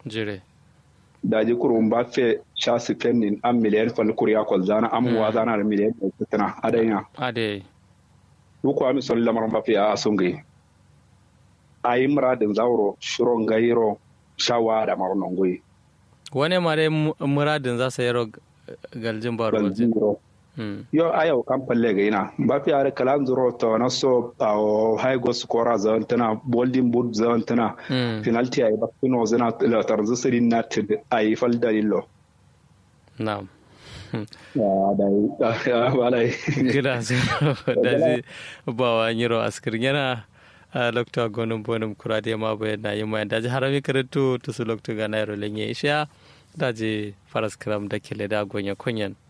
jire da ji kuru Mbappe sha spending an miliyan fal kuriya kwal zana an wa zana da miliyan da tana adanya ade uku ami sol lamar Mbappe a sungai ayi muradin zauro shiron gairo shawa da marnon goyi wane mare muradin za su yaro galjin baro galjin yo ayo kan palle ga ina ba fi are kalan zuro to na so aw high go scorer zan tana bolding boot zan tana penalty ay ba kuno zana la tarzu sirin na tid ay fal dalilo na'am ya dai ya balai gida da zai ba wa nyiro askir yana a lokta gonum bonum kurade ma bayan na yi ma da ji harami karatu to su lokta ga nairo lenye isha da ji faras kram da kele da gonya kunyan